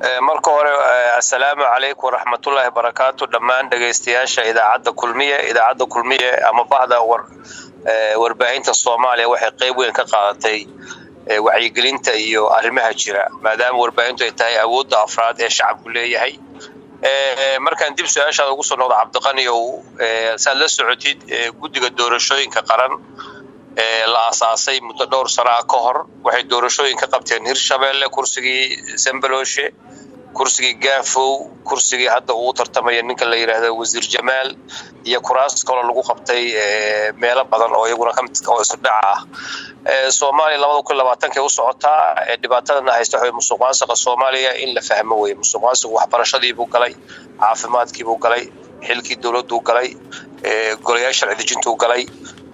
marka hore assalaamu calaykum waraxmatullaahi barakaatu dhammaan dhegaystayaasha idaacadda kulmiye idaacadda kulmiye ama bahda warbaahinta soomaaliya waxay qeyb weyn ka qaadatay wacyigelinta iyo arrimaha jira maadaama warbaahintu ay tahay awoodda afraad ee shacabku leeyahay markaan dib su-aashaada ugu soo noqdo cabdiqaniow saad la socotid guddiga doorashooyinka qaran la asaasay muddo dhowr sanaa ka hor waxay doorashooyin ka qabteen hirshabeelle kursigii sambaloshe kursigii gaafow kursigii hadda uu tartamaya ninka la yidhaahdo wasiir jamaal iyo kuraas kaloo lagu qabtay meelo badan oo iyaguna kamid oo isdhaca ah soomaaliya labada kun labaatankay u socotaa dhibaatadana haysta waxay musuq maasuqa soomaaliya in la fahmo weye musuq maasuq waxbarashadiibuu galay caafimaadkiibuu galay xilkii dowladduu galay golayaal sharci dejintuu galay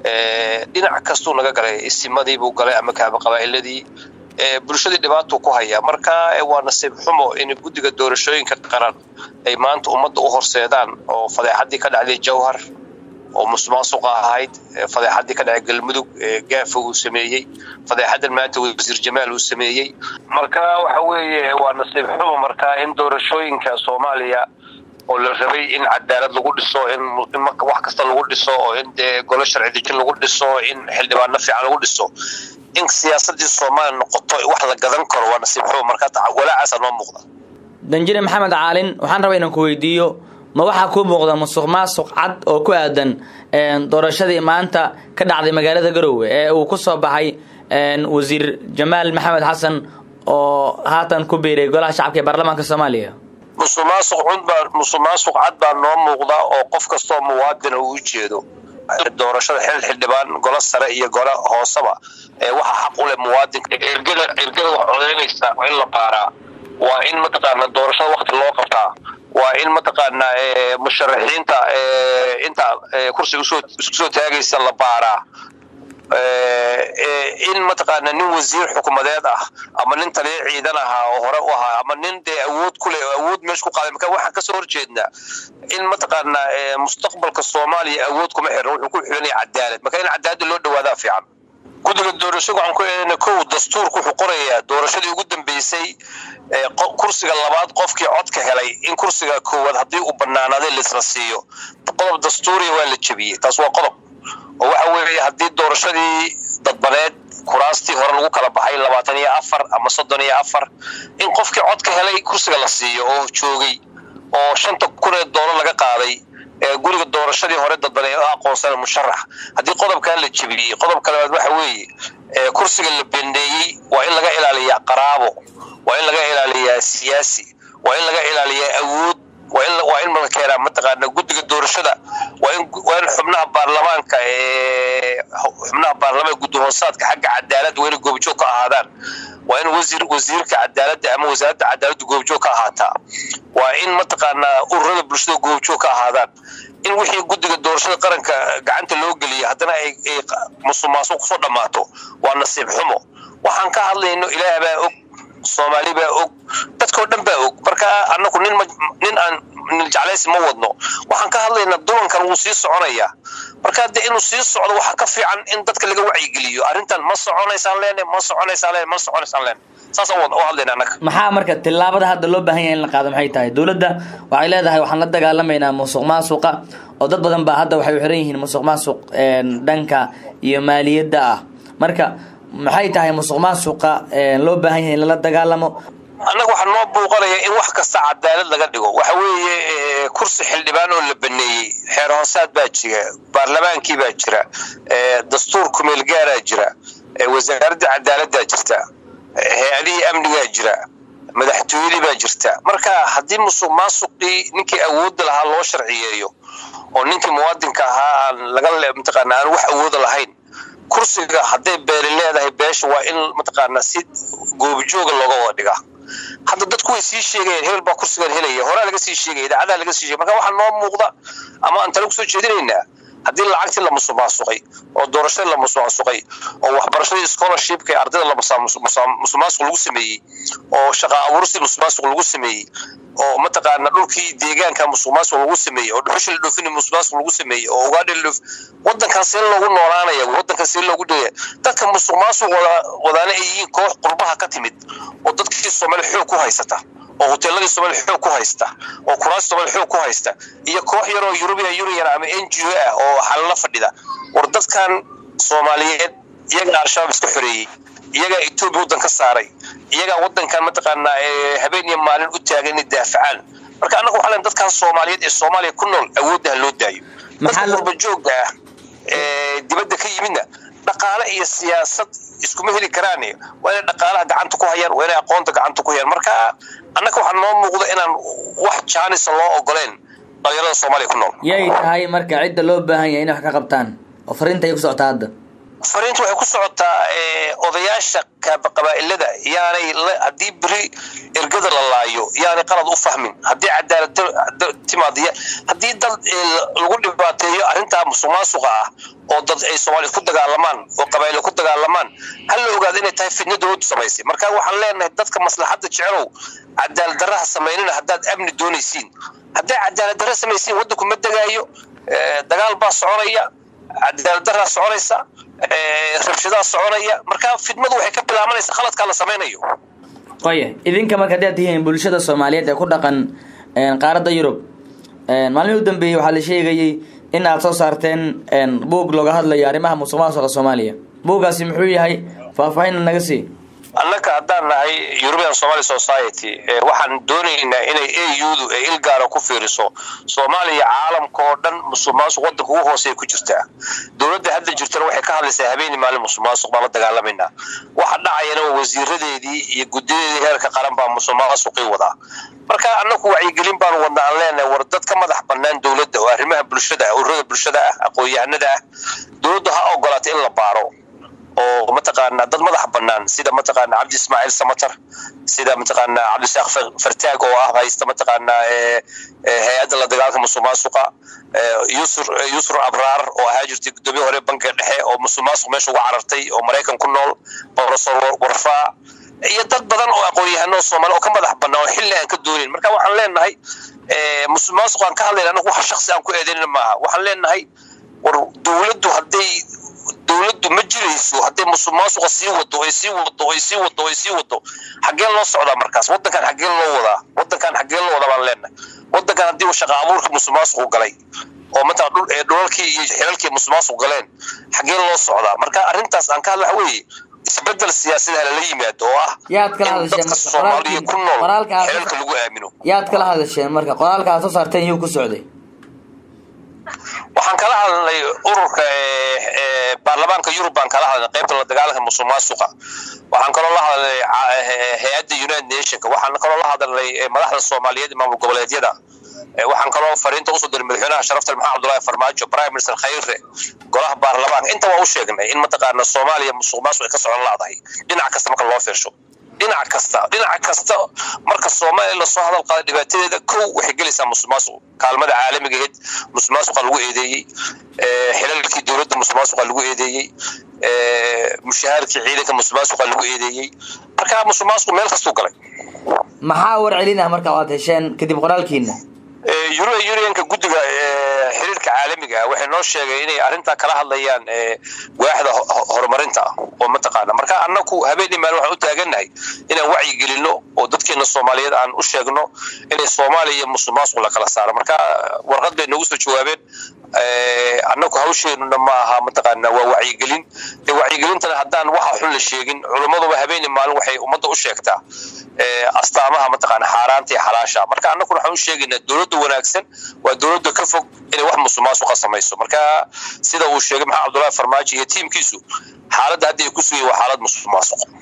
dhinac kastuu naga galay isimadiibuu galay ama kaaba qabaa'iladii bulshadii dhibaatuu ku hayaa marka waa nasiib xumo in guddiga doorashooyinka qaran ay maanta ummadda u horseedaan oo fadeexaddii ka dhacday jawhar oo musuqmaasuqa ahayd fadeexaddii ka dhacay galmudug gaafa uu sameeyey fadeexaddan maanta wasiir jamaal uu sameeyey marka waxa weeye waa nasiib xumo marka in doorashooyinka soomaaliya oo la rabay in cadaalad lagu dhiso in wax kasta lagu dhiso oo in dee golo sharci dejin lagu dhiso in xildhibaano fiican lagu dhiso in siyaasadii soomaaliya noqoto wax la gadan karo waa nasiib xumo marka walaacaasa noo muuqda danjire maxamed caalin waxaan rabaa inaan ku weydiiyo ma waxaa kuu muuqda musuq maasuq cad oo ku aadan doorashadii maanta ka dhacday magaalada garowe ee uu ku soo baxay wasiir jamaal maxamed xasan oo haatan ku biiray golaha shacabka ee baarlamaanka soomaaliya musuqmaasuq cudbaa musuqmaasuq cad baa noo muuqda oo qof kastoo muwaadina uu u jeedo doorashada xil xildhibaan golo sare iyo golo hooseba waxa xaq u leh muwaadinka ergada ergada wax codeynaysa waa in la baaraa waa in mataqaana doorashada wakti loo qabtaa waa in mataqaana musharaxiinta inta kursiga isku soo taagaysa la baaraa in mataqaana nin wasiir xukumadeed ah ama nin taliya ciidan ahaa oo hore u ahaa ama nin dee awood ku leh oo awood meesha ku qaaday marka waxaan kasoo horjeednaa in mataqaana mustaqbalka soomaaliya awood kuma xirna wuxuu ku xiranaya cadaalad marka in cadaaladda loo dhawaadaa fiican guddiga doorashada waxaan ku eedana kow dastuurku wuxuu qorayaa doorashadii ugu dambeysay kursiga labaad qofkii codka helay in kursiga koowaad haddii uu banaanaaday laisla siiyo qodob dastuuriya waa la jebiyey taas waa qodob oo waxa weeye haddii doorashadii dadbaneed kuraastii hore lagu kala baxay labaatan iyo afar ama soddon iyo afar in qofkii codka helay kursiga la siiyo oo joogay oo shanta kun ee doolar laga qaaday guriga doorashadii hore dadbane aqoonsana musharax haddii qodobkan la jebiyey qodobka labaad waxa weeye kursiga la bendeeyey waa in laga ilaaliyaa qaraabo waa in laga ilaaliyaa siyaasi waa in laga ilaaliyaa awood waa in mala keenaa mataqaana guddiga doorashada waa in waa in xubnaha baarlamaanka ee xubnaha baarlamaanka guddi hoosaadka xagga cadaaladda waa inay goobjoog ka ahaadaan waa in wasiir wasiirka cadaaladda ama wasaaradda cadaaladda goobjoog ka ahaataa waa in mataqaanaa ururada bulshada goobjoog ka ahaadaan in wixii guddiga doorashada qaranka gacanta loo geliya haddana ay musuq maasuq kusoo dhammaato waa nasiib xumo waxaan ka hadlayno ilaah baa og soomaali baa og dadkao dhan baa og marka anaku nin nin aan jeclaysi ma wadno waxaan ka hadlaynaa dulankan wuu sii soconayaa marka de inuu sii socdo waxaa ka fiican in dadka laga wacyigeliyo arrintan ma soconaysaan leene ma soconaysaan leene ma soconaysaan leene saasaan u hadlayna annaga maxaa marka tillaabada hadda loo baahan yahay in la qaado maxay tahay dowladda waxay leedahay waxaan la dagaalamaynaa musuq maasuqa oo dad badan baa hadda waxay u xiran yihiin musuq maasuq dhanka iyo maaliyadda ah marka maxay tahay musuq maasuqa loo baahan yahay in lala dagaalamo annaga waxaa noo buuqanaya in wax kasta cadaalad laga dhigo waxa weeye kursi xildhibaan oo la baneeyey xeer hoosaad baa jira baarlamaankii baa jira dastuur kumeel gaaraa jira wasaaradda cadaaladdaa jirta hay-adihii amnigaa jira madaxtooyadii baa jirta marka haddii musuq maasuqii ninkii awoodda lahaa loo sharciyeeyo oo ninkii muwaadinka ahaa aan laga mataqaana aan wax awooda lahayn kursiga hadday beeli leedahay beesha waa in mataqaanaa si goobjooga looga wada dhigaa hadda dadku way sii sheegayeen hebel baa kursigan helaya horaa laga sii sheegaya idaacadaha laga sii sheegay marka waxaa noo muuqda ama aan tale kusoo jeedinaynaa haddii lacagtii la musuqmaasuqay oo doorashadii la musuqmaasuqay oo waxbarashadii scholarshipka ee ardayda la musuqmaasuq lagu sameeyey oo shaqa abuuristii musuqmaasuq lagu sameeyey oo mataqaana dhulkii deegaanka musuqmaasuq lagu sameeyey oo dhuxusha la dhoofin musuqmaasuq lagu sameeyey oo ugaadha la dhoof wadankan see loogu noolaanaya wadankan see loogu dhaya dadka musuqmaasuq wada wadaana ay yihiin koox qurbaha ka timid oo dadkii soomaali xoog ku haysata oo hoteeladii soomaali xoog ku haysta oo kuraas soomaali xoog ku haysta iyo koox yaroo European Union ama NGO ah oo xalala fadhida war dadkan Soomaaliyeed iyaga al-shabaab isku xoreeyey iyagaa Ethiopia wadan ka saaray iyagaa wadankan mataqaanaa habeen iyo maalin u taagan inay daafacaan marka annagu waxaa leen dadkan Soomaaliyeed ee Soomaaliya ku nool awoodda loo daayo dadka qurba joogga ah ee dibadda ka yimidna dhaqaale iyo siyaasad iskuma heli karaan waa inay dhaqaalaha gacanta ku hayaan waa inay aqoonta gacanta ku hayaan marka annaga waxaa noo muuqda inaan wax jaanisa loo ogoleen dhalinyarada soomaaliya ku nool yay tahay marka cidda loo baahan yahay inay wax ka qabtaan oo fariinta ay ku socotaa hadda fariinta waxay ku socotaa odayaasha qabaa'ilada yaanay haddii beri ergada la laayo yaanay qalad u fahmin haddii cadaalad timaadiya haddii dad lagu dhibaateeyo arrintaa musuqmaasuqa ah oo dad ay soomaaliya ku dagaalamaan oo qabaa'ilo ku dagaalamaan hal la ogaado inay tahay fidna dowladdu samaysay marka waxaan leenahay dadka maslaxadda jecelow cadaalad darraha samaynina haddaad amni doonaysiin hadday cadaalad darra samaysiin waddanku ma degaayo dagaal baa soconaya cadaalad darraa soconaysa rabshadaa soconaya marka fidmadu waxay ka bilaabanaysa khaladkaa la samaynayo oye idinka marka haddaad tihiin bulshada soomaaliyeed ee ku dhaqan qaaradda yurub maalmihii u dambeeyey waxaa la sheegayey in aad soo saarteen buug looga hadlayo arrimaha musuq maasuqa soomaaliya buuggaasi muxuu yahay faahfaahinna naga sii annaka haddaan nahay european somali society waxaan doonaynaa inay audu ee ilgaara ku fiiriso soomaaliya caalamka oo dhan musuqmaasuq waddanka ugu hooseeya ku jirtaa dowladda hadda jirtana waxay ka hadlaysaa habeeni maalin musuqmaasuq baan la dagaalamaynaa waxa dhacayana waa wasiiradeedii iyo guddiyadeedii heerka qaran baa musuqmaasuqii wadaa marka annagu wacyigelin baanu wadna aan leenahay war dad ka madax bannaan dowladda oo arrimaha bulshada ah ururada bulshada ah aqoon-yahanada ah dowladdu ha ogolaata in la baaro oo mataqaana dad madax bannaan sida mataqaana cabdi ismaaciil samatar sida mataqaana cabdisaaq fartaag oo ah haysta mataqaana hay-adda la dagaalka musuqmaasuqa yusr yusr abraar oo ahaa jirtay guddoomiye hore bankiga dhexe oo musuqmaasuq meesha uga carartay oo maraykan ku nool professor warfaa iyo dad badan oo aqoon-yahano soomaali oo ka madax bannaan oo xilli aan ka doonin marka waxaan leenahay musuqmaasuq aan ka hadlayna anagu wax shaksi aan ku eedaynina maaha waxaan leenahay war dowladdu hadday dowladdu ma jirayso hadday musuqmaasuqa sii wado ay sii wado ay sii wado ay sii wado xaggeen loo socdaa markaas waddankan xaggeen loo wadaa waddankan xaggeen loo wadaa baan leenahay waddankan haddii uu shaqa abuurkii musuqmaasuqu galay oo matala dhul ee dhulalkii iyo xilalkii musuqmaasuq galeen xaggeen loo socdaa marka arrintaas aan ka hadla waxa weeye isbedel siyaasada lala yimaado oo ah yaad kala in hadasheen dadka marka soomaaliya ku nool qoraalka aad xilalka lagu aamino yaad kala hadasheen marka qoraalka aad soo saarteen yuu ku socday waxaan kala hadlay ururka ee, ee, baarlamaanka yurub baan kala hadlay qaybta la dagaalanka musuqmaasuqa waxaan kaloo la hadlay ca- ee, hay-adda united nationka waxaan kaloo la hadlay ee, madaxda soomaaliyeed iyo maamul goboleedyada Ee, waxaan kaloo fariinta usoo diray madaxweynaha sharafta maxamed cabdullaahi farmaajo prime minister khayre golaha baarlamaanka inta waa u sheegnay in mataqaana soomaaliya musuqmaasuq ay ka socon laadahay dhinac kasta marka loo fiirsho dhinac kasta dhinac kasta marka soomaaliya lasoo hadal qaada dhibaatadeeda kow waxay gelaysaa musuqmaasuq kaalmada caalamigaheed musuqmaasuqa lagu eedeeyey ee, xilalkii dowladda musuqmaasuqa lagu eedeeyey ee, mushaharkii ciidanka musuqmaasuqa lagu eedeeyey marka musuqmaasuqu meel kastuu galay maxaa warcelin ah marka aad hesheen kadib qoraalkiina Euro- Unionka guddiga ee, xiriirka caalamiga ah waxay noo sheegay inay arrintaa kala hadlayaan ee, waaxda ho- ho- horumarinta oo mataqaana marka annagu habeenii maalin waxaan u taagannahay inaan wacyi gelino oo dadkeena soomaaliyeed aan u sheegno inay soomaaliya iyo musuqmaasuq la kala saaro marka warqad bay noogu soo jawaabeen ee, annagu hawsheenuna ma aha mataqaana waa wacyigelin dee wacyigelintana haddaan waxa xun la sheegin culimmaduba habeenii maalin waxay ummadda u sheegtaa ee, astaamaha mataqaana xaaraanta iyo xalaasha marka annaguna waxaan u sheegaynaa dowladda wanaagsan waa dowladda ka fog inay wax musuqmaasuqa samayso marka sida uu sheegay maxamed cabdullaahi farmaajo iyo tiimkiisu xaaladda hadda ay ku sugayeen waa xaalad musuqmaasuq